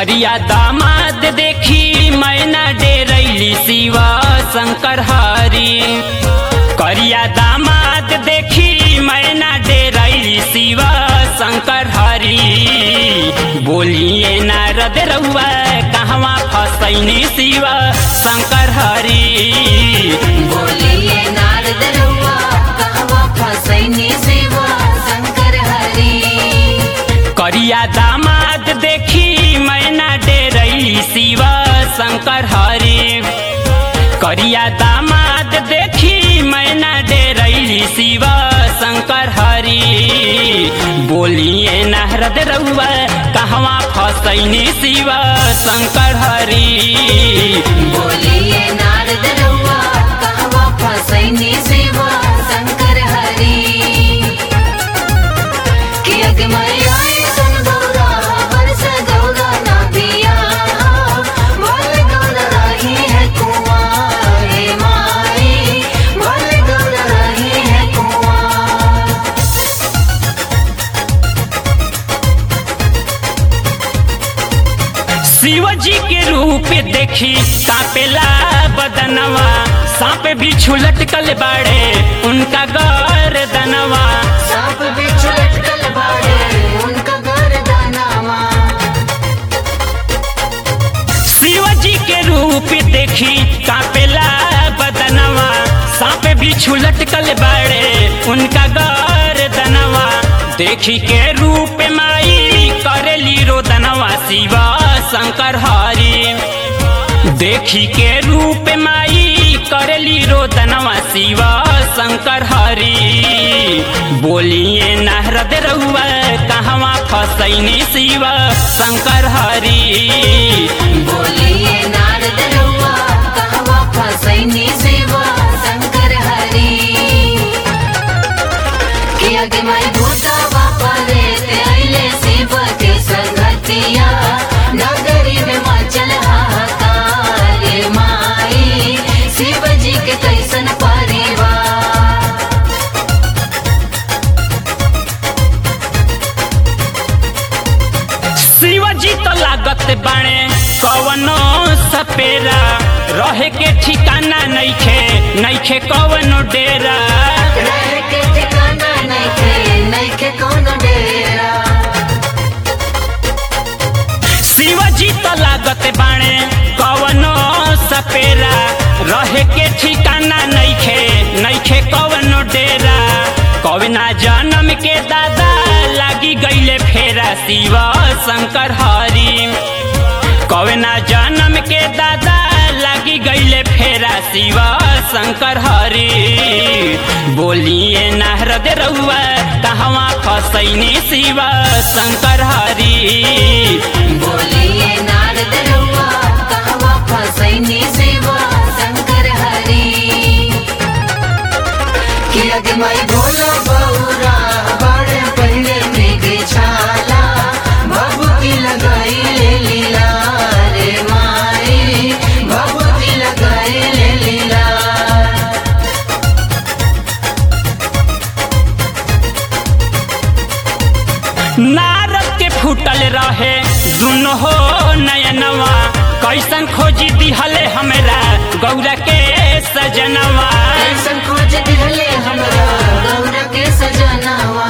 करिया दामाद देखी मैना डेरैली शिवा शंकर हरी करिया दामाद देखी मैना डेरैली शिवा शंकर हरी बोलिए नारद रउआ कहवा फसैनी शिवा शंकर हरी बोलिए नारद रउआ कहवा फसैनी सेवा शंकर हरि करिया दामाद देखी मैना डेरैली शिवा शंकर हरी करिया दामाद देखी मैना डेरैली शिवा शंकर हरी बोलिए नारद रउआ कहवा फसैनी शिवा शंकर हरी बोलिए नारद रउआ कहवा फसैनी सेवा शंकर हरि कि अगमय आए सन गौरा वर्ष गौरा ना पिया बोल गौरा रही है कुआं हे माई बोल गौरा रही है कुआं शिव जी के रूप देखी कापेला बदनवा सांप भी लटकल बाड़े उनका गर्दनवा सांप बिच्छू लटकल बाड़े उनका गर्दनवा शिव जी के रूप देखी कापेला बदनवा सांप भी लटकल बाड़े उनका गर्दनवा देखी के रूप माई करेली रोदनवा शिवा शंकर हरी देखी के रूप माई करेली रोदनवा शिवा शंकर हरी बोलिए नारद रउआ कहवा फसैनी शिवा शंकर हरी बोलिए नारद रउआ कहवा फसैनी सेवा शंकर हरि कि अगमय भूतवा परे ते अइले शिव के संगतिया नगरी में मचल हाहाकार रे माई शिव जी के कैसन परिवार शिव जी तो लागत बाणे कवनो सपेरा रहे के ठिकाना नइखे नइखे कवनो डेरा रह के ठिकाना नइखे नइखे कोनो डेरा शिव जी तो लागत बाणे कवनो सपेरा रहे के ठिकाना नइखे नइखे कवनो डेरा कवना जन्म के दादा लागी गईले फेरा शिव शंकर हरी कवना जन्म के दादा लागी गईले फेरा शिव शंकर हरी बोलिए नारद रउआ कहवा फसैनी शिव शंकर हरी बोलिए नारद रउआ कहवा फसैनी सेवा शंकर हरि कि अगमय भोला बौरा बड़े पहले मृग छाला भभूति लगाई ले लीला रे माई भभूति लगाई ले लीला नारद के फूटल रहे दुनो हो नयनवा कैसन खोजी दिहले हमरा गौरा के सजनवा कैसन खोज दिहले हमरा गौरा के सजनावा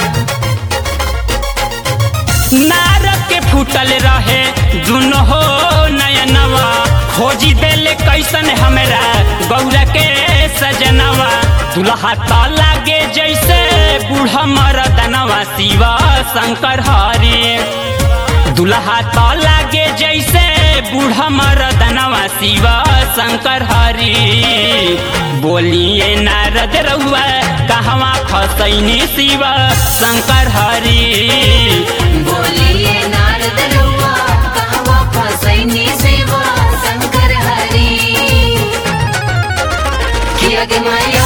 नारद के फूटल रहे दुनो हो नयनवा खोजी देले कैसन हमरा गौरा के सजनवा दुल्हा त लागे जैसे बूढ़ा मरदनवा शिवा शंकर हरी दुल्हा त लागे जैसे बूढ़ा मरदनवा शिवा शंकर हरी बोलिए नारद रउआ कहवा फसैनी शिवा शंकर हरी बोलिए नारद रउआ कहवा फसैनी सेवा शंकर हरि कि अगमय